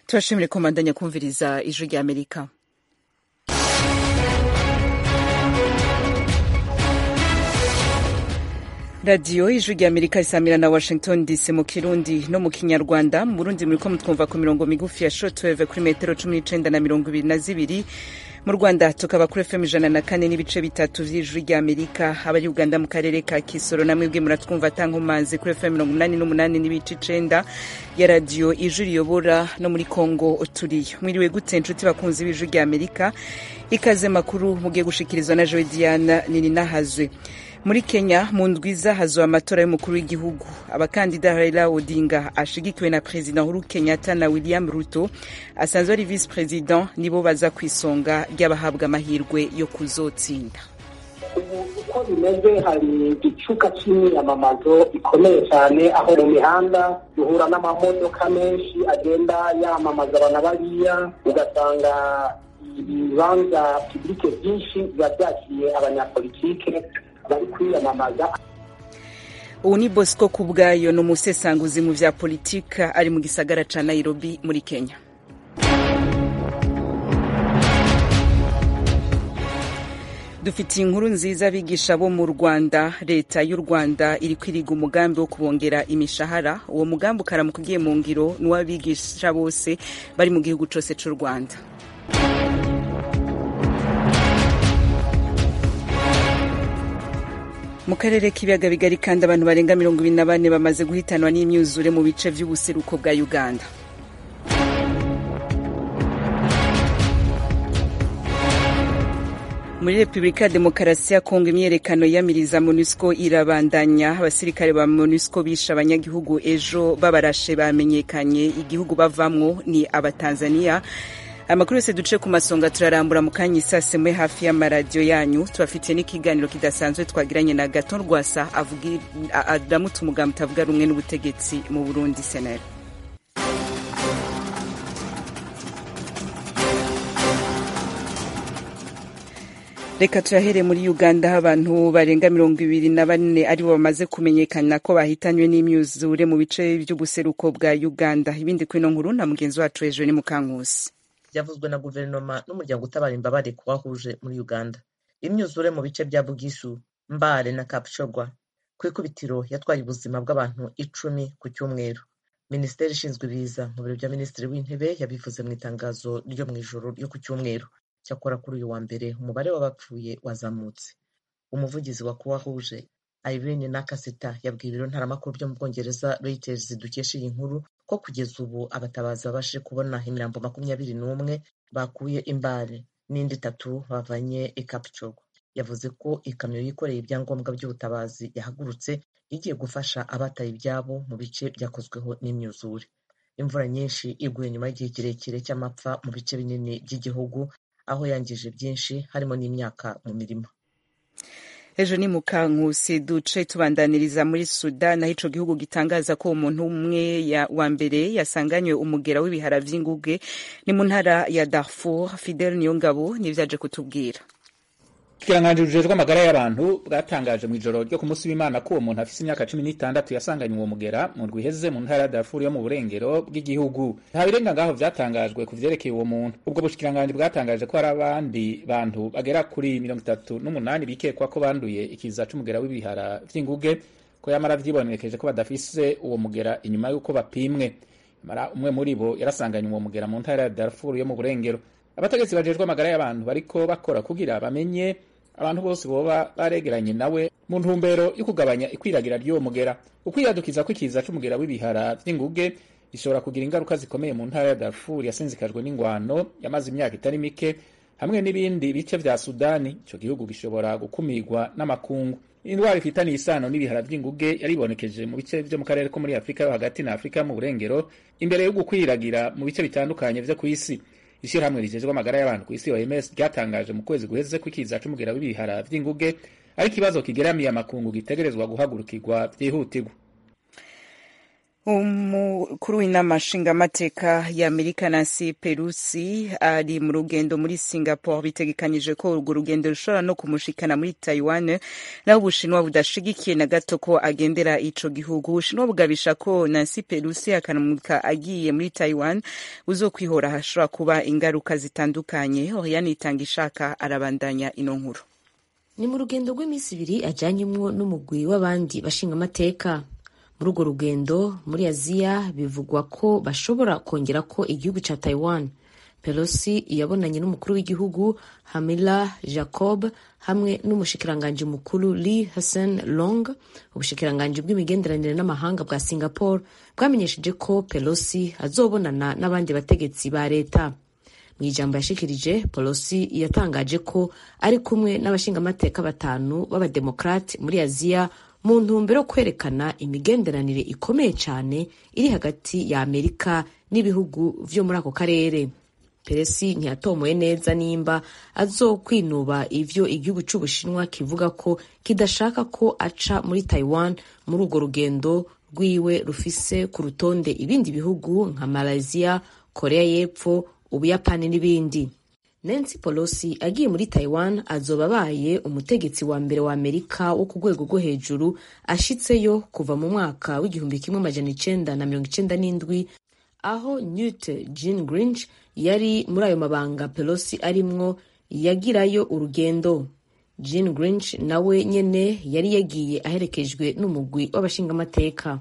turashimire ko mbandanya kumviriza ijwi rya amerika radiyo ijwi rya amerika risamira na washington dc mu kirundi no mu kinyarwanda mu burundi muriko mutwumva ku mirongo migufi ya shortwave kuri metero cumi n'icenda na mirongo ibiri na zibiri mu rwanda tukaba kuri fm ijana na kane n'ibice bitatu vy'ijwi rya amerika abari uganda mu karere ka kisoro namwe bwe muratwumva tankomanzi kuri fm mirongo umunani n'umunani n'ibice icenda ya radiyo ijwi riyobora no muri kongo turiyo mwiriwe gute nshuti bakunzi b'ijwi rya amerika ikaze makuru mugiye gushikirizwa na joe diana nininahazwe muri kenya mu ndwiza hazoba amatora y'umukuru w'igihugu abakandida raila odinga ashigikiwe na perezida uhuru kenyatta na william ruto asanzwe ari visi perezida nibo baza ku isonga ry'abahabwa amahirwe yo kuzotsinda ubu uko bimeze hari igicuka cy'imyamamazo ikomeye cyane aho mu mihanda duhura n'amamodoka menshi agenda yamamaza abana bariya ugasanga ibibanza pibulike byinshi biba byakiriye abanyapolitike bari kwiyamamaza ubu ni bosco ku bwayo ni umusesanguzi mu vya politika ari mu gisagara ca nairobi muri kenya dufitiye inkuru nziza abigisha bo mu rwanda leta y'u rwanda iri kwiriga umugambi wo kubongera imishahara uwo mugambi ukaramuka ugiye mu ngiro n'uw'abigisha bose bari mu gihugu cose c'u rwanda mu karere k'ibiyaga bigari kandi abantu barenga mirongo ibiri na bane bamaze guhitanwa n'imyuzure mu bice vy'ubuseruko bwa uganda muri repubulika ya demokarasi ya kongo imyiyerekano yiyamiriza monusco irabandanya abasirikare ba monusco bishe abanyagihugu ejo babarashe bamenyekanye igihugu bavamwo ni abatanzaniya amakuru yose duce ku masonga turarambura mu kanya isase mwe hafi y'amaradiyo yanyu tubafitiye n'ikiganiro kidasanzwe twagiranye na gaton rwasa aramutse umugambi utavuga rumwe n'ubutegetsi mu burundi senera reka tuyahere muri uganda aho abantu barenga mirongo ibiri na bane aribo bamaze kumenyekana ko bahitanywe n'imyuzure mu bice by'ubuseruko bwa uganda ibindi kuri ino nkuru na mugenzi wacu hejuru ni mukankusi byavuzwe na guverinoma n'umuryango utabara imbabare ku bahuje muri uganda imyuzure mu bice bya bugishu mbare na kapshogwa ku ikubitiro yatwaye ubuzima bw'abantu icumi ku cyumweru minisiteri ishinzwe ibiza mu biro bya minisitiri w'intebe yabivuze mu itangazo ryo mu ijoro ryo ku cyumweru cyakora kuri uyu wa mbere umubare w'abapfuye wazamutse umuvugizi wa kuwa huje irene nakasita yabwiye ibiro ntaramakuru byo mu bwongereza reuters dukesha iyi nkuru ko kugeza ubu abatabazi babashije kubona imirambo makumyabiri n'umwe bakuye imbare n'indi itatu bavanye i kapcogo yavuze ko ikamyo yikoreye ibyangombwa by'ubutabazi yahagurutse igiye gufasha abataye ibyabo mu bice byakozweho n'imyuzure imvura nyinshi iguye nyuma y'igihe kirekire cy'amapfa mu bice binini by'igihugu aho yangije byinshi harimo n'imyaka mu mirima ejo ni mukankusi duce tubandaniriza muri sudan aho ico gihugu gitangaza ko umuntu umwe wa mbere yasanganywe umugera w'ibihara vy'inguge ni mu ntara ya darfur fidel niyongabo nivyaje kutubwira ikiranganji rujejwe amagara y'abantu bwatangaje mu ijoro ryo ku munsi w'imana ko uwo muntu afise imyaka cumi n'itandatu yasanganywe uwo mugera mu ndwi iheze mu ntara ya darfur yo mu burengero bw'igihugu nta birenga ngaho vyatangajwe ku vyerekeye uwo muntu ubwo bushikiranganji bwatangaje ko hari abandi bantu bagera kuri mirongo itatu n'umunani bikekwa ko banduye ikiza c'umugera w'ibihara vy'inguge ko yamara vyibonekeje ko badafise uwo mugera inyuma y'uko bapimwe mara umwe muri bo yarasanganywe uwo mugera mu ntara ya darfur yo mu burengero abategetsi bajejwe amagara y'abantu bariko bakora kugira bamenye abantu bose boba baregeranye nawe mu ntumbero yo kugabanya ikwiragira ry'uwo mugera ukwiyadukiza kw'ikiza c'umugera w'ibihara vy'inguge bishobora kugira ingaruka zikomeye mu ntara ya Darfur yasinzikajwe n'ingwano yamaze imyaka itari mike hamwe n'ibindi bice vya Sudani ico gihugu gishobora gukumirwa n'amakungu indwara ifitaniye isano n'ibihara vy'inguge yaribonekeje mu bice vyo mu karere ko muri Afrika yo hagati na Afrika mu burengero imbere yo gukwiragira mu bice bitandukanye vyo kw'isi ishirahamwe rijejwe amagara y'abantu ku isi OMS ryatangaje mu kwezi guheze ko ikiza c'umugera w'ibihara vy'inguge ari ikibazo kigeramiye amakungu gitegerezwa guhagurukirwa vyihutirwa umukuru w'inama nshingamateka y'amerika nancy pelosi ari mu rugendo muri singapore bitegekanije ko urwo rugendo rushobora no kumushikana muri taiwan naho ubushinwa budashigikiye na gato ko agendera ico gihugu ubushinwa bugabisha ko nancy pelosi akanamuka agiye muri taiwan uzokwihora hashobora kuba ingaruka zitandukanye oriane itanga ishaka arabandanya ino nkuru ni mu rugendo rw'iminsi ibiri ajyanyemwo n'umugwi w'abandi bashingamateka muri urwo rugendo muri aziya bivugwa ko bashobora kongera ko igihugu cya taiwan pelosi yabonanye n'umukuru w'igihugu hamila jacob hamwe n'umushikiranganji mukuru lee hassan long ubushikiranganji bw'imigenderanire n'amahanga bwa singapore bwamenyesheje ko pelosi azobonana n'abandi bategetsi ba leta mu ijambo yashikirije pelosi yatangaje ko ari kumwe n'abashingamateka batanu b'abademokrate muri aziya mu ntumbero yo kwerekana imigenderanire ikomeye cyane iri hagati ya amerika n'ibihugu vyo muri ako karere peresi ntiyatomoye neza nimba azokwinuba ivyo igihugu c'ubushinwa kivuga ko kidashaka ko aca muri taiwan muri urwo rugendo rwiwe rufise ku rutonde ibindi bihugu nka malaysia korea y'epfo ubuyapani n'ibindi nancy pelosi agiye muri taiwan azoba abaye umutegetsi wa mbere wa amerika wo ku rwego rwo hejuru ashitseyo kuva mu mwaka w'igihumbi kimwe amajana icenda na mirongo icenda n'indwi aho newt gingrich yari muri ayo mabanga pelosi arimwo yagirayo urugendo gingrich nawe nyene yari yagiye aherekejwe n'umugwi w'abashingamateka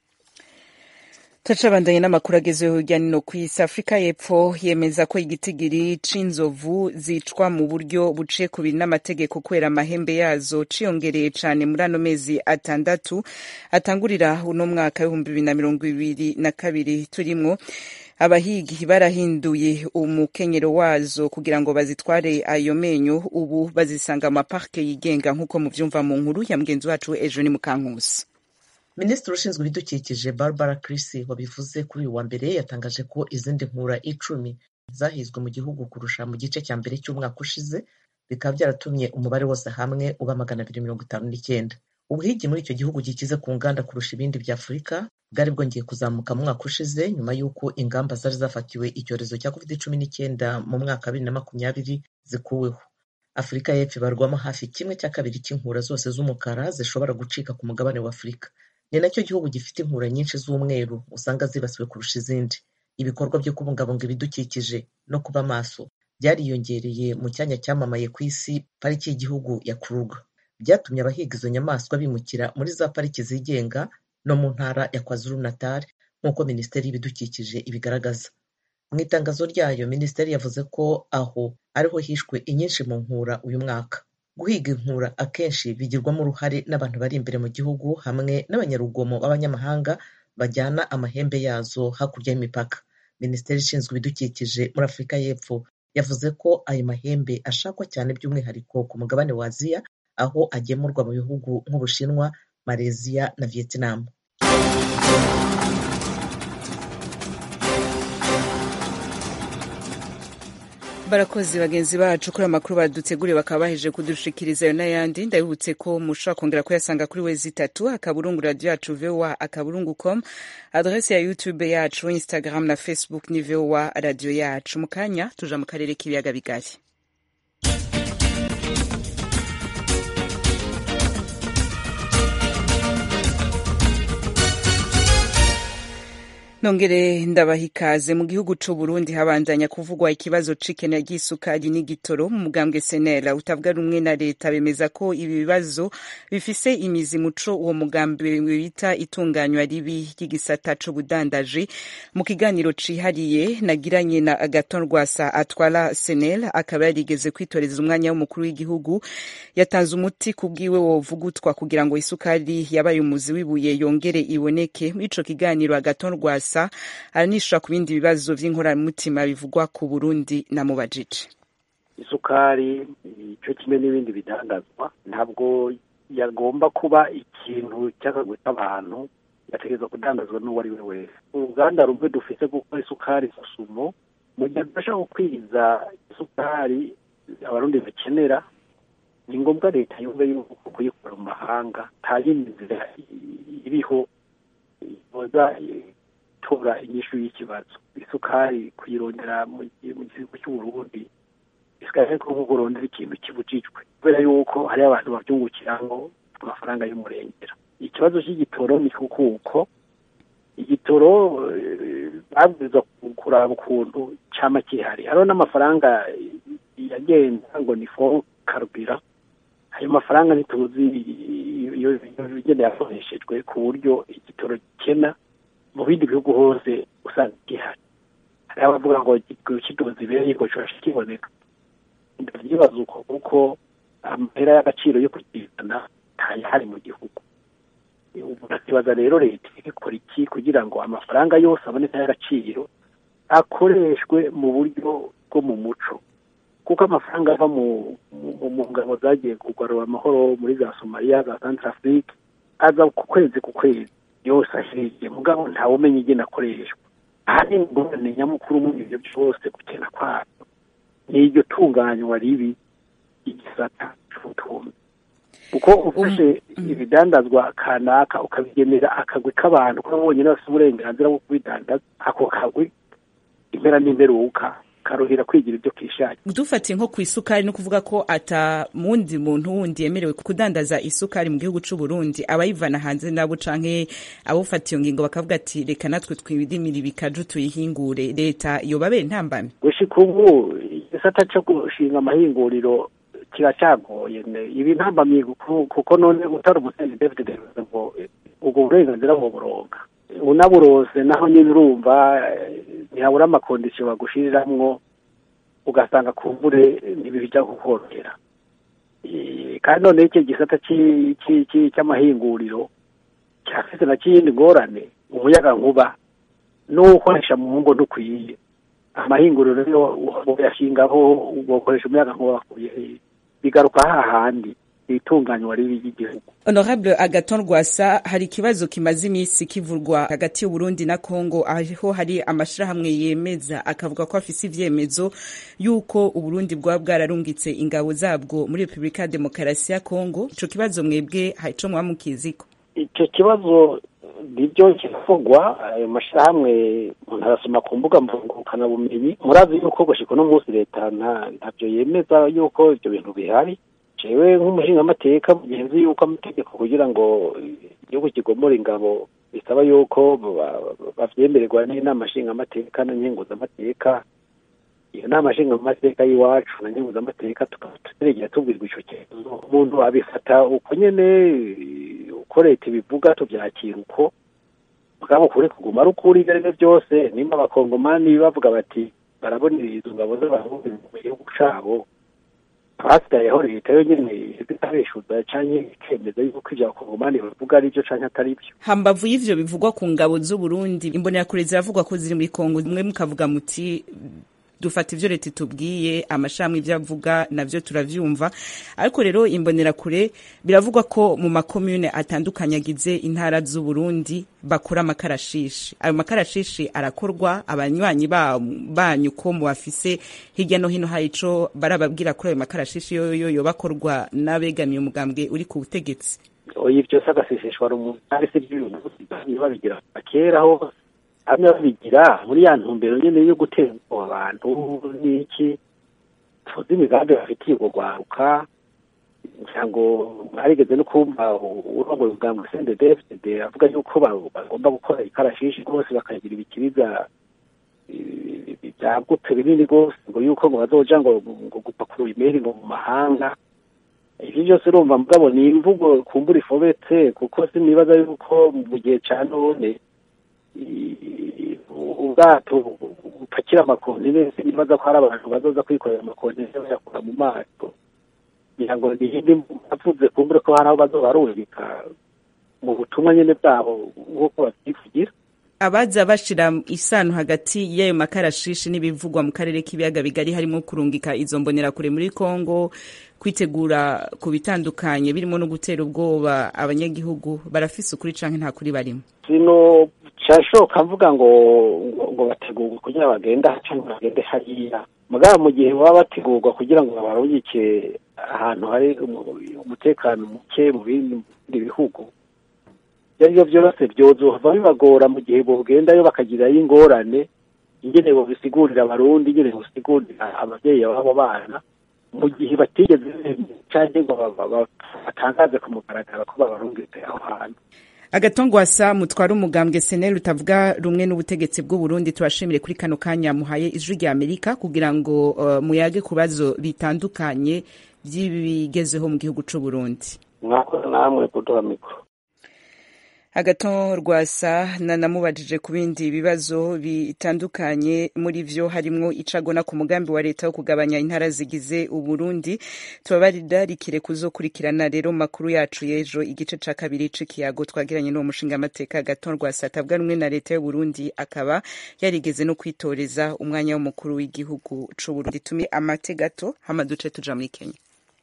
turacabandanye n'amakuru agezweho hirya no hino ku isi afurika y'epfo yemeza ko igitigiri c'inzovu zicwa mu buryo buciye ku biri n'amategeko kubera amahembe yazo ciyongereye cane muri ano mezi atandatu atangurira uno mwaka w'ibihumbi bibiri na mirongo ibiri na kabiri turimwo abahigi barahinduye umukenyero wazo kugira ngo bazitware ayo menyo ubu bazisanga mu maparke yigenga nk'uko muvyumva mu nkuru ya mugenzi wacu ejo ni mukankusi minisitiri ushinzwe ibidukikije barbara crisi wabivuze kuri uyu wa mbere yatangaje ko izindi nkura icumi zahizwe mu gihugu kurusha mu gice cya mbere cy'umwaka ushize bikaba byaratumye umubare wose hamwe uba magana abiri mirongo itanu n'icyenda ubuhigi muri icyo gihugu gikize ku nganda kurusha ibindi bya afurika bwari bwongeye kuzamuka mu mwaka ushize nyuma y'uko ingamba zari zafatiwe icyorezo cya covid cumi n'icyenda mu mwaka wa bibiri na makumyabiri zikuweho afurika y'epfo ibarwamo hafi kimwe cya kabiri cy'inkura zose z'umukara zishobora gucika ku mugabane wa afurika ni nacyo gihugu gifite inkura nyinshi z'umweru usanga zibasiwe kurusha izindi ibikorwa byo kubungabunga ibidukikije no kuba maso byariyongereye mu cyanya cyamamaye ku isi pariki y'igihugu ya kuruga byatumye abahiga izo nyamaswa bimukira muri za pariki zigenga no mu ntara ya kwazulu natal nk'uko minisiteri y'ibidukikije ibigaragaza mu itangazo ryayo minisiteri yavuze ko aho ariho hishwe inyinshi mu nkura uyu mwaka guhiga inkura akenshi bigirwamo uruhare n'abantu bari imbere mu gihugu hamwe n'abanyarugomo b'abanyamahanga bajyana amahembe yazo hakurya y'imipaka minisiteri ishinzwe ibidukikije muri afurika y'epfo yavuze ko ayo mahembe ashakwa cyane by'umwihariko ku mugabane wa aziya aho agemurwa mu bihugu nk'ubushinwa malaysia na vietnam barakoze bagenzi bacu kuri amakuru baduteguriye bakaba baheje kudushikiriza ayo n'ayandi ndabibutse ko mushobora kongera kuyasanga kuri wezi itatu akaburungu radio yacu voa akaburungu com adrese ya youtube yacu instagram na facebook ni voa radio yacu mu kanya tuja mu karere k'ibiyaga bigari nongere ndabaha ikaze mu gihugu c'u Burundi habandanya kuvugwa ikibazo c'ikena ry'isukari n'igitoro mu mugambwe senera utavuga rumwe na leta bemeza ko ibi bibazo bifise imizi muco uwo mugambi bita itunganywa ribi ry'igisata c'ubudandaji mu kiganiro cihariye nagiranye na Agaton Rwasa atwara senel akaba yarigeze kwitoreza umwanya w'umukuru w'igihugu yatanze umuti kubwiwe wovugutwa kugira ngo isukari yabaye umuzi w'ibuye yongere iboneke muri ico kiganiro Agaton Rwasa gusa aranishura ku bindi bibazo vy'inkoramutima bivugwa ku Burundi na mubajije isukari ico kimwe n'ibindi bidandazwa ntabwo yagomba kuba ikintu cy'akagwe k'abantu yategerezwa kudandazwa n'uwo ari we wese uruganda rumwe dufise gukora isukari susumo mu gihe tudashaka gukwiza isukari abarundi bakenera ni ngombwa leta yumve yuko kuyikora mu mahanga nta yindi nzira iriho yoza tora inyishu y'ikibazo isukari kuyirondera mu gihugu cy'uburundi isigaye ko nko kurondera ikintu kibujijwe kubera yuko hari abantu babyungukiramo amafaranga y'umurengera ikibazo cy'igitoro ni kuko igitoro babwirizwa kuraba ukuntu cyama kihari hariho n'amafaranga yagenda ngo ni fo karubira ayo mafaranga ntituzi iyo igenda yakoreshejwe ku buryo igitoro gikena mu bindi bihugu hose usanga gihari hari abavuga ngo kidoze ibere ngo kibasha kiboneka ndabyibaza uko kuko amahera y'agaciro yo kugizana ntayahari mu gihugu umuntu akibaza rero leta ikora iki kugira ngo amafaranga yose aboneka y'agaciro akoreshwe mu buryo bwo mu muco kuko amafaranga ava mu ngabo zagiye kugarura amahoro muri za somaliya za santarafurike aza ku kwezi ku kwezi yose ahiriye mugabo ntawe umenya igena akoreshwa ahari ingorane nyamukuru muri ibyo byose gukena kwabyo ni iryo tunganywa ribi igisata cy'ubutunzi kuko ufashe ibidandazwa kanaka ukabigenera akagwi k'abantu kuko bonyine bafite uburenganzira bwo kubidandaza ako kagwi impera n'imperuka karuhira kwigira ibyo kishakira dufatiye nko ku isukari no kuvuga ko ata mundi muntu wundi yemerewe kudandaza isukari mu gihugu cy'u Burundi abayivana hanze nabo canke abufata iyo ngingo bakavuga ati reka natwe twibidimira ibikaju tuyihingure leta yobabere ntambame gushika ubu igisata cyo gushinga amahinguriro kiracagoye ibi ntambamye kuko none utari umusenzi David ngo ubwo burenganzira mu buronga unaburose naho nyine urumva ntihabura amakondisiyo bagushiriramwo ugasanga kumbure ntibijya kukorohera kandi none icyo gisata cy'amahinguriro cyafite na kiyindi ngorane umuyaga nkuba n'uwukoresha mu ngo ntukwiye amahinguriro rero uyashingaho ugakoresha umuyaga nkuba bigaruka hahandi itunganywa ribi ry'igihugu honorable agaton rwasa hari ikibazo kimaze iminsi kivurwa hagati y'uburundi na congo aho hari amashirahamwe yemeza akavuga ko afise ivyemezo y'uko uburundi bwaba bwararungitse ingabo zabwo muri repubulika ya demokarasi ya congo ico kibazo mwebwe harico mwaba mukiziko ico kibazo nibyo kiravugwa ayo mashirahamwe umuntu arasoma ku mbuga bumenyi murazi yuko gushika uno munsi leta ntavyo yemeza yuko ivyo bintu bihari jewe nk'umushingamateka mugenzi yuko amategeko kugira ngo igihugu kigomora ingabo bisaba yuko bavyemererwa n'inama nshingamateka na nkenguzamateka iyo nama nshingamateka y'iwacu na nkenguzamateka tukaba turegera tubwirwa ico kibazo umuntu abifata uko nyene uko leta ibivuga tuvyakira uko mugabo kuri kuguma ari ukuri ibyo arivyo byose nimba abakongomani bavuga bati barabonera izo ngabo z'abarundi mu gihugu cabo hasigayeho leta yo nyene itabeshuza canke ikemeza yuko ivyo abakongomani bavuga ari vyo canke atari vyo hambavu y'ivyo bivugwa ku ngabo z'uburundi imbonerakure ziravugwa ko ziri muri kongo mwe mukavuga muti dufata ivyo leta itubwiye amashami ivyo avuga navyo turavyumva ariko rero imbonerakure biravugwa ko mu makomune atandukanye agize intara z'uburundi bakora amakarashishi ayo makarashishi arakorwa abanywanyi banyu ko mubafise hirya no hino hari ico barababwira kuri ayo makarashishi yoyo yo bakorwa n'abegamiye umugambwe uri ku butegetsi oya ivyo se agaseseshwa rumuri ari se vy'uyu munsi babigira kera hose hamwe babigira muri ya ntumbero nyene yo gutera abantu n'iki tuzi imigambi bafitiye ubwo rwaruka ngira ngo mwarigeze no kumva urongoye ubwambwe CNDD-FDD avuga yuko bagomba gukora ikarashishi rwose bakagira ibikiriza byagutse binini rwose ngo yuko ngo bazoja ngo ngo gupakurura imeri ngo mu mahanga ivyo byose urumva mugabo ni imvugo kumbura ifobetse kuko sinibaza yuko mu gihe ca none ubwato bupakira amakontineri nibaza ko hari abantu bazoza kwikorera amakontineri bayakura mu mato kugira ngo niyindi avuze kumbure ko hari aho bazobarubika mu butumwa nyene bwabo nk'uko babyivugira abaza bashira isano hagati y'ayo makarashishi n'ibivugwa mu karere k'ibiyaga bigari harimo kurungika izo mbonerakure muri Kongo kwitegura ku bitandukanye birimo no gutera ubwoba abanyagihugu barafise ukuri canke nta kuri barimo sino cyashoka mvuga ngo ngo bategurwe kugira bagenda cyangwa bagende hariya mugabo mu gihe baba bategurwa kugira ngo babarungike ahantu hari umutekano muke mu bindi bihugu ibyo ari byo byose byozohava bibagora mu gihe bogendayo bakagirayo ingorane ingene bobisigurira abarundi ingene bobisigurira ababyeyi b'abo bana mu gihe batigeze cyangwa ngo batangaze ku mugaragaro ko babarungitse aho hantu agatongwasa mutwara umugambwe seneri utavuga rumwe n'ubutegetsi bw'u Burundi tubashimire kuri kano kanya muhaye ijwi rya amerika kugira ngo uh, muyage ku bibazo bitandukanye by'ibigezeho mu gihugu c'u Burundi mwakoze namwe kuduha mikoro agaton rwasa nanamubajije ku bindi bibazo bitandukanye muri vyo harimwo icagona ku mugambi wa leta wo kugabanya intara zigize uburundi tubabarirarikire kuzokurikirana rero makuru yacu y'ejo igice ca kabiri c'ikiyago twagiranye n'uwo mushinga amateka agaton rwasa atabwa rumwe na leta y'uburundi akaba yarigeze no kwitoreza umwanya w'umukuru w'igihugu c'uburundi tumi amate gato hama duce tuja muri kenya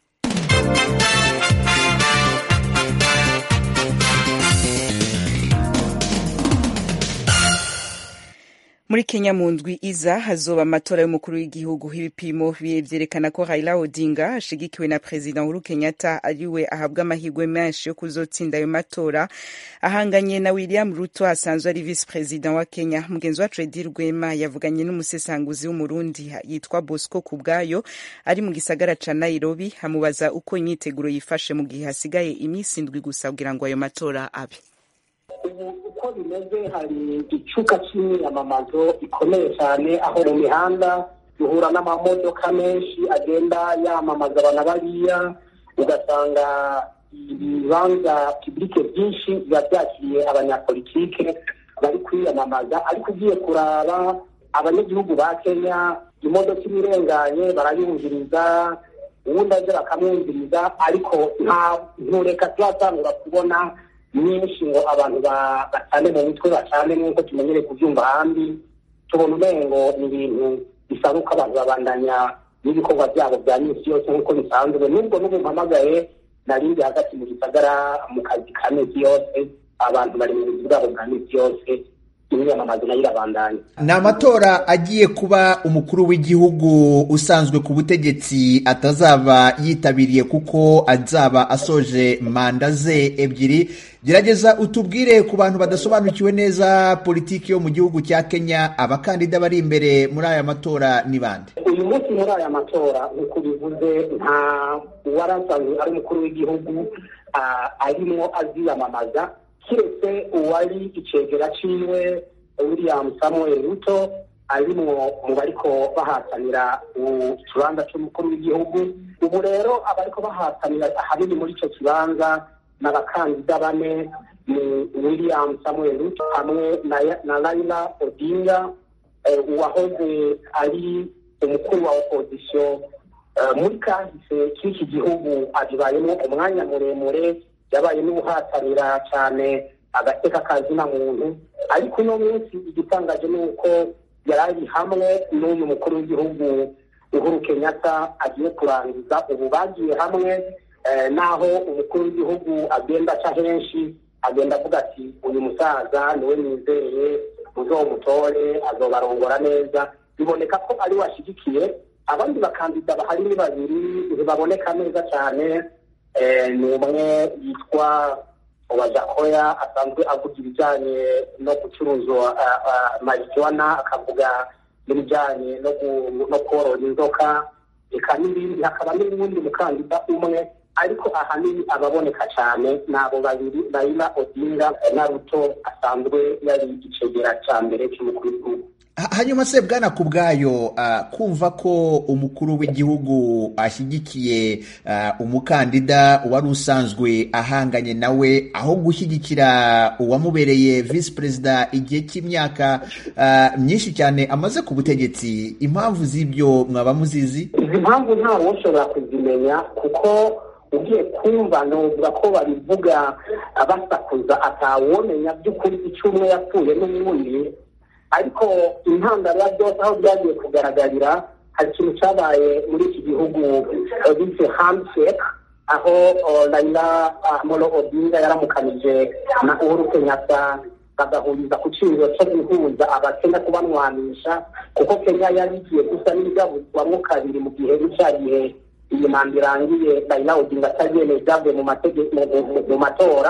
muri kenya mu ndwi iza hazoba amatora y'umukuru w'igihugu ibipimo vyerekana ko raila odinga ashigikiwe na perezida uhuru kenyatta ariwe ahabwa amahirwe menshi yo kuzotsinda ayo matora ahanganye na william ruto asanzwe ari visi perezida wa kenya mugenzi wacu edi rwema yavuganye n'umusesanguzi w'umurundi yitwa bosco kubwayo ari mu gisagara ca nairobi amubaza uko imyiteguro yifashe mu gihe hasigaye iminsi indwi gusa kugira ngo ayo matora abe ubu uko bimeze hari igicuka cy'imyamamazo ikomeye cyane aho mu mihanda duhura n'amamodoka menshi agenda yamamaza abantu bariya ugasanga ibibanza pibulike byinshi biba byakiriye abanyapolitike bari kwiyamamaza ariko ugiye kuraba abanyagihugu ba kenya imodoka iba irenganye barayumviriza ubundi aje bakamwumviriza ariko nta ntureka turatangura kubona nyinshi ngo abantu bacane mu mitwe bacane nk'uko tumenyereye kubyumva ahandi tubona umengo ni ibintu bisaba uko abantu babandanya n'ibikorwa byabo bya minsi yose nk'uko bisanzwe nubwo n'ubu mpamagaye narindi hagati mu gisagara mu kazi ka minsi yose abantu bari mu buzi bwabo bwa minsi yose imyamamazo nayo irabandanya ni amatora agiye kuba umukuru w'igihugu usanzwe ku butegetsi atazaba yitabiriye kuko azaba asoje manda ze ebyiri gerageza utubwire ku bantu badasobanukiwe neza politiki yo mu gihugu cya kenya abakandida bari imbere muri aya matora ni bande uyu munsi muri aya matora nk'uko bivuze nta uwarasanzwe ari umukuru w'igihugu arimo aziyamamaza kiretse uwari icegera ciwe william samuel ruto arimwo mu bariko bahatanira ikibanza c'umukuru w'igihugu ubu rero abariko bahatanira ahanini muri ico kibanza n'abakandida bane ni william samuel ruto hamwe na laila odinga uwahoze ari umukuru wa opozisiyo muri kahise k'iki gihugu abibayemo umwanya muremure yabaye n'ubuhatanira cyane agateka kazina muntu ariko uno munsi igitangaje ni uko yari ari hamwe n'uyu mukuru w'igihugu uhuru kenyatta agiye kurangiza ubu bagiye hamwe naho umukuru w'igihugu agenda aca henshi agenda avuga ati uyu musaza niwe nizeye muzomutore azobarongora neza biboneka ko ari washyigikiye abandi bakandida bahari ni babiri ntibaboneka neza cyane ni umwe yitwa uwajakoya asanzwe avuga ibijyanye no gucuruza marijuwana akavuga n'ibijyanye no korora inzoka reka n'ibindi hakaba n'uwundi mukandida umwe ariko ahanini ababoneka cyane ni abo babiri raila odinga na ruto asanzwe yari igicegera cya mbere cy'umukuru w'igihugu hanyuma se bwana ku bwayo kumva ko umukuru w'igihugu ashyigikiye umukandida wari usanzwe ahanganye nawe aho gushyigikira uwamubereye visi perezida igihe cy'imyaka myinshi cyane amaze ku butegetsi impamvu z'ibyo mwaba muzizi izi mpamvu ntawe ushobora kuzimenya kuko ugiye kumva nuvuga ko babivuga basakuza atawomenya by'ukuri icyo umwe yapfuye n'ubundi ariko intandaro ya byose aho byagiye kugaragarira hari ikintu cyabaye muri iki gihugu bise handshake aho raila molo odinga yaramukanije na uhuru kenyatta bagahuriza ku cyiriro cyo guhuza abakenya kubanwanisha kuko kenya yari igiye gusa n'ibigabuzwamo kabiri mu gihe cya gihe iyi manda irangiye raila odinga atabyemeye byavuye mu matora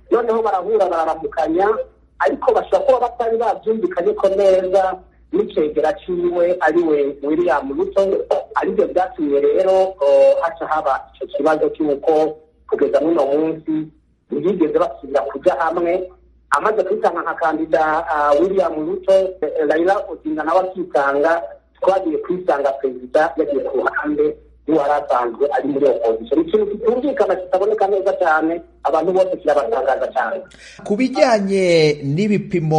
noneho barahura bararamukanya ariko bashobora kuba batari babyumvikanye ko neza n'icegera ciwe ariwe william ruto aribyo byatumye rero haca haba icyo kibazo cy'uko kugeza n'uno munsi ntibigeze basubira kujya hamwe amaze kwitanga nka kandida william ruto raila odinga nawe akitanga twagiye kwisanga perezida yagiye ku ruhande n'uwari asanzwe ari muri opozisiyo ni ikintu kitumvikana kitaboneka neza cyane abantu bose kirabatangaza cyane ku bijyanye n'ibipimo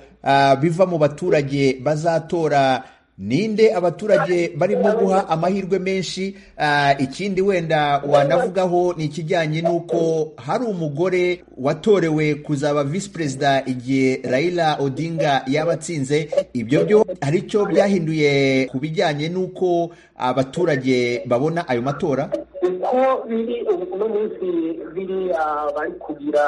biva mu baturage bazatora ninde abaturage barimo guha amahirwe menshi ikindi wenda wanavugaho ni ikijyanye n'uko hari umugore watorewe kuzaba visi perezida igihe Raila Odinga yaba atsinze ibyo byo hari icyo byahinduye ku bijyanye n'uko abaturage babona ayo matora uko biri uno munsi biri bari kugira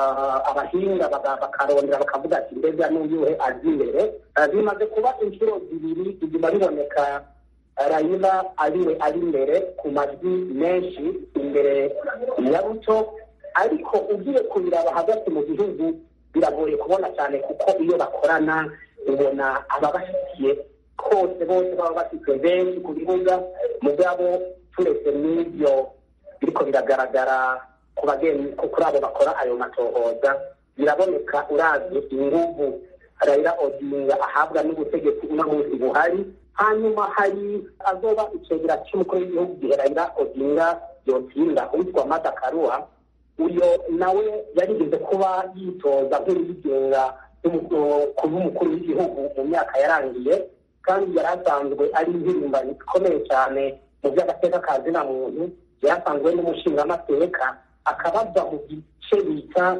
abahinga bakarondera bakavuga ati mbega n'uyuhe azi imbere bimaze kuba inshuro zibiri iguma biboneka rayila ariwe ari imbere ku majwi menshi imbere ya ruto ariko ugiye kubiraba hagati mu gihugu biragoye kubona cyane kuko iyo bakorana ubona ababashyigikiye kose bose baba bafite benshi ku bibuga mugabo turetse n'ibyo biriko biragaragara ku bageni kuri abo bakora ayo matohoza biraboneka uravye inguvu Raila Odinga ahabwa n'ubutegetsi uno munsi buhari hanyuma hari azoba icegera cy'umukuru w'igihugu gihe Raila Odinga yotsinda uwitwa Martha Karua uyo nawe yarigeze kuba yitoza nk'uwigenga kuba umukuru w'igihugu mu myaka yarangiye kandi yari asanzwe ari impirimbanyi ikomeye cyane mu by'agateka ka zina muntu yari asanzwe n'umushingamateka akaba ava mu gice bita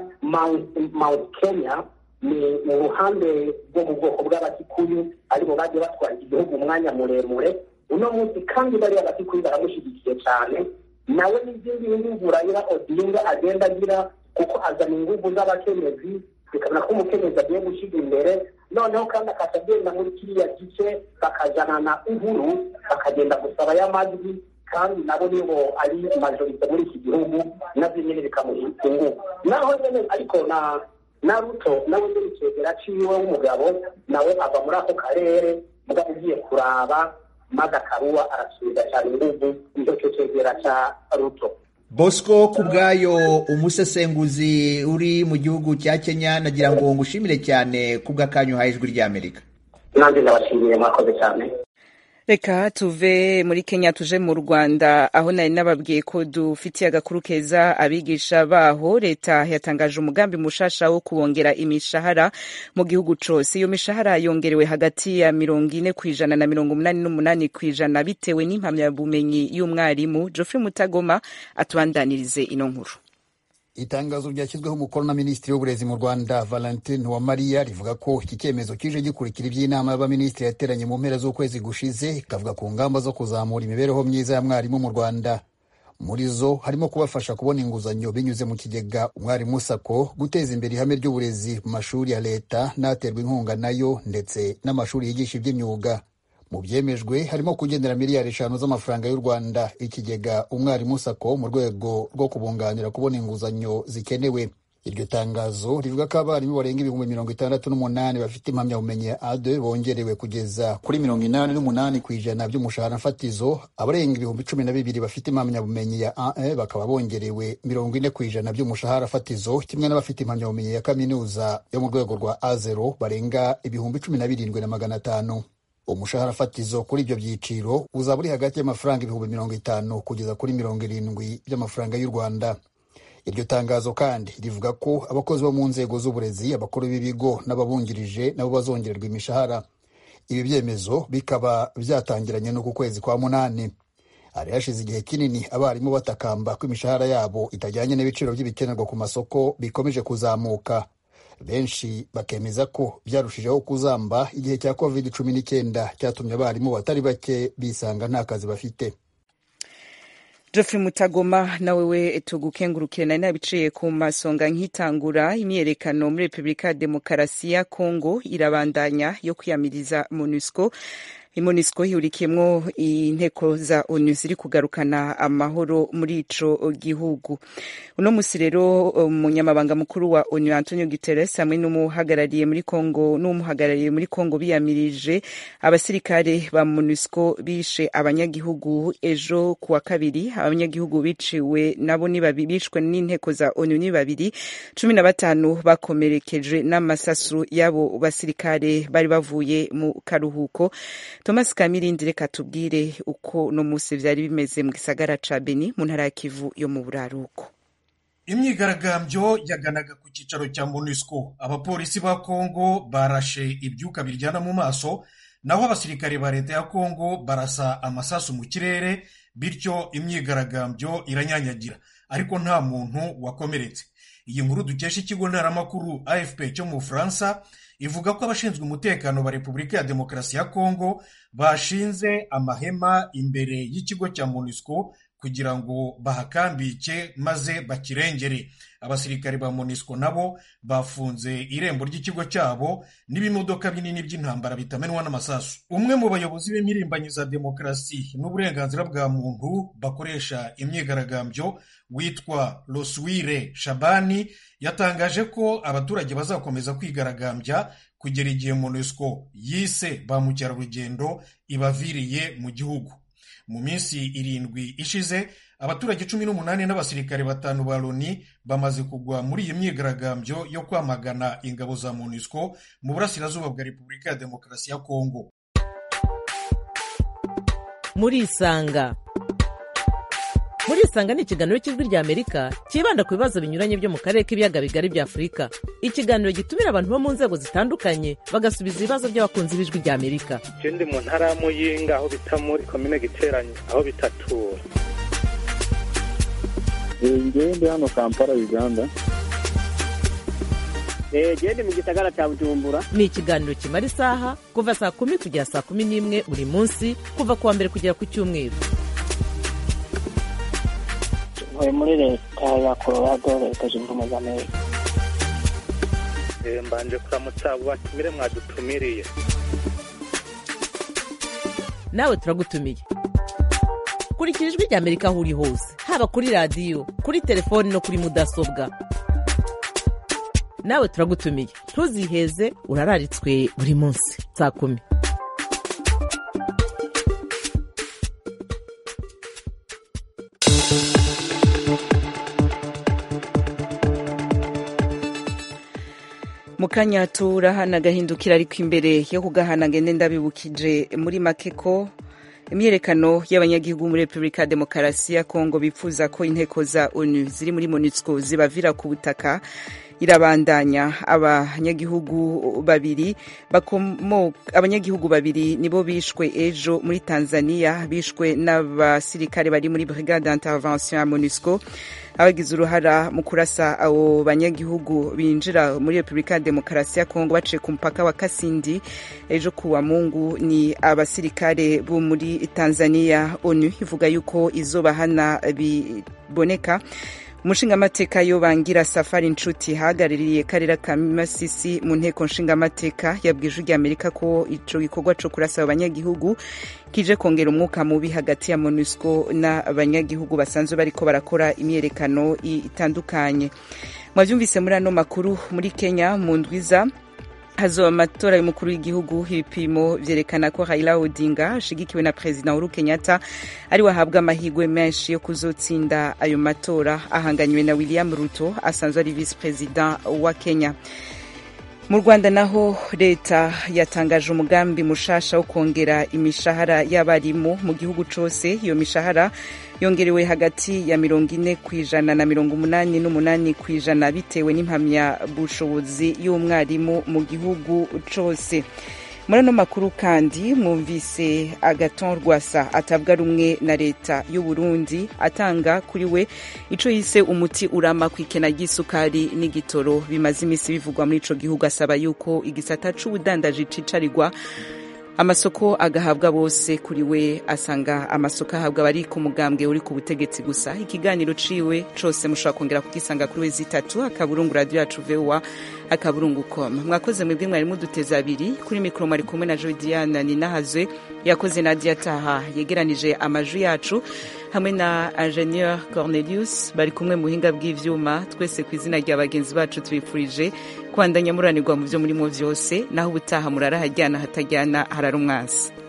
mount kenya ni mu ruhande rwo mu bwoko bw'abakikuyu aribo bagiye batwara igihugu umwanya muremure uno munsi kandi bariya abakikuyu baramushyigikiye cyane nawe n'izindi nguvu Raila Odinga agenda agira kuko azana inguvu z'abakenyezi bikabona ko umukenyezi agiye gushyira imbere noneho kandi akaca agenda muri kiriya gice bakajana na uhuru bakagenda gusaba y'amajwi kandi nabo nibo ari majorite muri iki gihugu nabyo nyine bikamuha inguvu naho nyine ariko na na ruto nawe nyine icegera ciwe w'umugabo nawe ava muri ako karere mugabo ugiye kuraba maze akaruwa arasubiza cyane inguvu nicyo cyo cegera ca ruto bosco ku bwayo umusesenguzi uri mu gihugu cya kenya nagira ngo ngushimire cyane ku bw'akanyu uhaye ijwi ry'amerika nanjye ndabashimiye mwakoze cyane reka tuve muri kenya tuje mu rwanda aho nari nababwiye ko dufitiye agakuru keza abigisha baho leta yatangaje umugambi mushasha wo kubongera imishahara mu gihugu cose iyo mishahara yongerewe hagati ya mirongo ine ku ijana na mirongo umunani n'umunani ku ijana bitewe n'impamyabumenyi y'umwarimu geoffrey mutagoma atubandanirize ino nkuru itangazo ryashyizweho umukono na minisitiri w'uburezi mu rwanda valentine uwamariya rivuga ko iki cyemezo kije gikurikira iby'inama y'abaminisitiri yateranye mu mpera z'ukwezi gushize ikavuga ku ngamba zo kuzamura imibereho myiza ya mwarimu mu rwanda muri zo harimo kubafasha kubona inguzanyo binyuze mu kigega umwarimu sako guteza imbere ihame ry'uburezi mu mashuri ya leta n'aterwa inkunga nayo ndetse n'amashuri yigisha iby'imyuga mu byemejwe harimo kugendera miliyari eshanu z'amafaranga y'u rwanda ikigega umwarimu sako mu rwego rwo kubunganira kubona inguzanyo zikenewe iryo tangazo rivuga ko abarimu barenga ibihumbi mirongo itandatu n'umunani bafite impamyabumenyi ya ade bongerewe kugeza kuri mirongo inani n'umunani ku ijana by'umushahara fatizo abarenga ibihumbi cumi na bibiri bafite impamyabumenyi ya ae bakaba bongerewe mirongo ine ku ijana by'umushahara fatizo kimwe n'abafite impamyabumenyi ya kaminuza yo mu rwego rwa a zero barenga ibihumbi cumi na birindwi na magana atanu umushahara fatizo kuri ibyo byiciro uzaba uri hagati y'amafaranga ibihumbi mirongo itanu kugeza kuri mirongo irindwi by'amafaranga y'u rwanda iryo tangazo kandi rivuga ko abakozi bo mu nzego z'uburezi abakuru b'ibigo n'ababungirije nabo bazongererwa imishahara ibi byemezo bikaba byatangiranye no ku kwezi kwa munani hari hashize igihe kinini abarimu batakamba ko imishahara yabo itajyanye n'ibiciro by'ibikenerwa ku masoko bikomeje kuzamuka benshi bakemeza ko byarushijeho kuzamba igihe cya covid cumi n'icyenda cyatumye abarimu batari bake bisanga nta kazi bafite Geoffrey Mutagoma nawe we tugukengurukire nari nabiciye ku masonga nkitangura imyerekano muri Repubulika ya Demokarasi ya Kongo irabandanya yo kwiyamiriza MONUSCO imonisco ihurikiyemwo inteko za onu ziri kugarukana amahoro muri ico gihugu uno musi rero umunyamabanga mukuru wa onu antonio guterres hamwe n'umuhagarariye muri congo n'umuhagarariye muri congo biyamirije abasirikare ba monusco bishe abanyagihugu ejo kuwa kabiri abanyagihugu biciwe nabo ni babiri bishwe n'inteko za onu ni babiri cumi na batanu bakomerekejwe n'amasasu y'abo basirikare bari bavuye mu karuhuko thomas kamirindi reka tubwire uko no musi vyari bimeze mu gisagara ca beni mu ntara ya kivu yo mu buraruko imyigaragambyo yaganaga ku cyicaro cya monusco abapolisi ba kongo barashe ibyuka biryana mu maso naho abasirikare ba leta ya kongo barasa amasasu mu kirere bityo imyigaragambyo iranyanyagira ariko nta muntu wakomeretse iyi nkuru dukesha ikigo ntaramakuru afp cyo mu bufaransa ivuga ko abashinzwe umutekano ba repubulika ya demokarasi ya kongo bashinze amahema imbere y'ikigo cya monusco kugira ngo bahakambike maze bakirengere abasirikare ba monisco nabo bafunze irembo ry'ikigo cyabo n'ibimodoka binini by'intambara bitamenwa n'amasasu umwe mu bayobozi b'imirimbanyi za demokarasi n'uburenganzira bwa muntu bakoresha imyigaragambyo witwa loswire shabani yatangaje ko abaturage bazakomeza kwigaragambya kugera igihe monisco yise ba mukerarugendo ibaviriye mu gihugu mu minsi irindwi ishize abaturage cumi n'umunani n'abasirikare batanu ba loni bamaze kugwa muri iyi myigaragambyo yo kwamagana ingabo za monusco mu burasirazuba bwa repubulika ya demokarasi ya kongo muri isanga muri isanga ni ikiganiro cy'ijwi rya amerika cyibanda ku bibazo binyuranye byo mu karere k'ibiyaga bigari bya afurika ikiganiro gitumira abantu bo mu nzego zitandukanye bagasubiza ibibazo by'abakunzi b'ijwi rya amerika je ndi mu ntara ya muyinga aho bita muri komine giteranye aho bitatura ngewe ndi hano kampala uganda gende mu gisagara cya bujumbura ni ikiganiro kimara isaha kuva saa kumi kugera saa kumi n'imwe buri munsi kuva ku wa mbere kugera ku cyumweru ntuye muri leta ya colorado leta zunze ubumwe za amerika mbanje kuramutsa abo batumire mwadutumiriye nawe turagutumiye kurikira ijwi rya amerika aho uri hose haba kuri radiyo kuri telefoni no kuri mudasobwa nawe turagutumiye ntuziheze urararitswe buri munsi saa kumi mu kanya turahana agahindukira ariko imbere yo kugahana ngende ndabibukije muri make ko imyiyerekano y'abanyagihugu muri repubulika ya demokarasi ya kongo bifuza ko inteko za onu ziri muri monusco zibavira ku butaka irabandanya abanyagihugu babiri abanyagihugu babiri nibo bishwe ejo muri tanzania bishwe n'abasirikare bari muri brigade intervention ya monusco abagize uruhara mu kurasa abo banyagihugu binjira muri repubulika ya demokarasi ya kongo baciye ku mupaka wa kasindi ejo kuwa mungu ni abasirikare bo muri tanzania onu ivuga yuko izobahana biboneka umushingamateka yo bangira safari nshuti hagarariye karera ka masisi mu nteko nshingamateka yabwije ujya amerika ko ico gikorwa co kurasa abanyagihugu kije kongera umwuka mubi hagati ya monusco n'abanyagihugu basanzwe bariko barakora imyerekano itandukanye mwavyumvise muri ano makuru muri kenya mu ndwiza hazoba amatora y'umukuru w'igihugu ibipimo vyerekana ko Raila Odinga ashigikiwe na President Uhuru Kenyatta ari wahabwa amahigwe menshi yo kuzotsinda ayo matora ahanganywe na William Ruto asanzwe ari vice president wa Kenya mu rwanda naho leta yatangaje umugambi mushasha wo kongera imishahara y'abarimu mu gihugu cose iyo mishahara yongerewe hagati ya mirongo ine ku ijana na mirongo umunani n'umunani ku ijana bitewe n'impamyabushobozi y'umwarimu mu gihugu cose muri ano makuru kandi mwumvise agaton rwasa atabwa rumwe na leta y'u Burundi atanga kuri we ico yise umuti urama ku ikena ry'isukari n'igitoro bimaze imisi bivugwa muri ico gihugu asaba yuko igisata c'ubudandaji cicarirwa amasoko agahabwa bose kuri we asanga amasoko ahabwa abari ku mugambwe uri ku butegetsi gusa ikiganiro ciwe cose mushobora kongera kugisanga kuri wezi itatu akaburungu radio yacu voa akaburungu com mwakoze mwebwe mwari muduteze abiri kuri mikoro mwari kumwe na jodiana ninahazwe yakoze nadia taha yegeranije amajwi yacu hamwe na ingenieur cornelius bari kumwe mu buhinga bw'ivyuma twese ku izina rya bagenzi bacu tubifurije kwandanya muranirwa mu vyo murimo vyose naho ubutaha murara hajyana hatajyana harara umwasi